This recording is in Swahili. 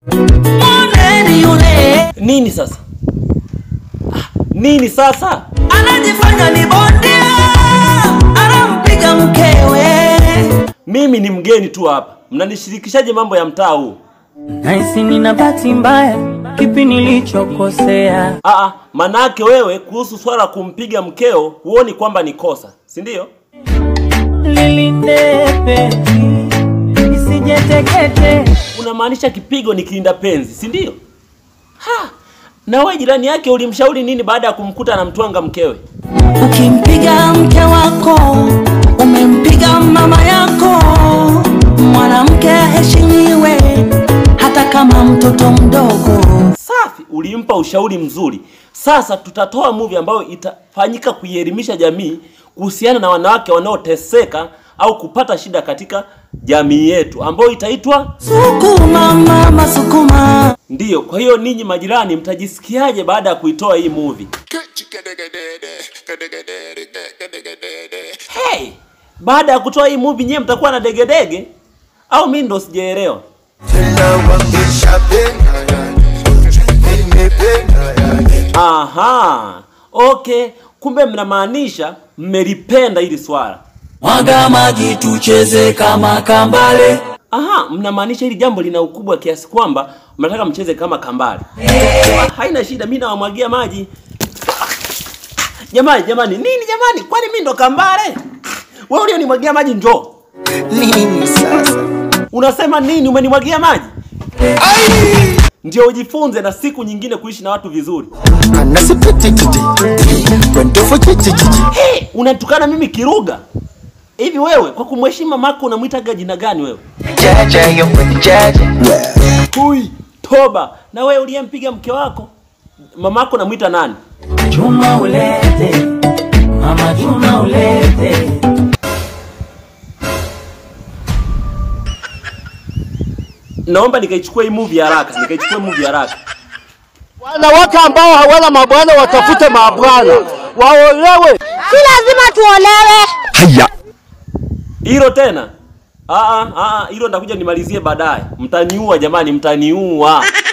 Mwoneni yule Nini sasa? Ah, nini sasa? anajifanya ni bondia, anampiga mkewe. Mimi ni mgeni tu hapa, mnanishirikishaje mambo ya mtaa huu? Nahisi nina bahati mbaya, kipi nilichokosea? Aa, manake wewe kuhusu swala la kumpiga mkeo huoni kwamba ni kosa, si ndio? Lilinde isijetekete. Unamaanisha kipigo ni kilinda penzi, si ndio? Ha! Na wewe jirani yake ulimshauri nini baada ya kumkuta anamtwanga mkewe? Ukimpiga mke wako umempiga mama yako. Mwanamke aheshimiwe hata kama mtoto mdogo. Safi, ulimpa ushauri mzuri. Sasa tutatoa movie ambayo itafanyika kuielimisha jamii kuhusiana na wanawake wanaoteseka au kupata shida katika jamii yetu ambayo itaitwa Sukuma mama, sukuma. ndiyo. Kwa hiyo ninyi majirani, mtajisikiaje baada ya kuitoa hii movie? Hey, baada ya kutoa hii movie nyewe mtakuwa na degedege au mimi ndo sijaelewa? Aha, okay, kumbe mnamaanisha mmelipenda hili swala. Mwaga maji tucheze kama kambale. Aha, mnamaanisha hili jambo lina ukubwa kiasi kwamba mnataka mcheze kama kambale. Ah, Haina shida, mimi nawamwagia maji. Jamani, jamani, nini jamani? Kwani mimi ndo kambale? Wewe ulionimwagia maji njoo. Nini sasa? Unasema nini? Umenimwagia maji? Ndio ujifunze na siku nyingine kuishi na watu vizuri. Anasipitititi. Kwendofu chichichichi. Hey, unatukana mimi kiruga hivi? Wewe kwa kumheshimu mamako unamwitaga jina gani wewe? Jaja yo jaja. Hui, toba. Na wewe uliyempiga mke wako mamako namwita nani? Chuma ulete, mama chuma ulete. Naomba nikaichukua hii movie haraka, nikaichukua movie haraka. Wanawake ambao hawana mabwana watafute mabwana, waolewe. Si lazima tuolewe. Haya. Hilo tena? Ah ah ah, hilo nitakuja nimalizie baadaye. Mtaniua jamani, mtaniua.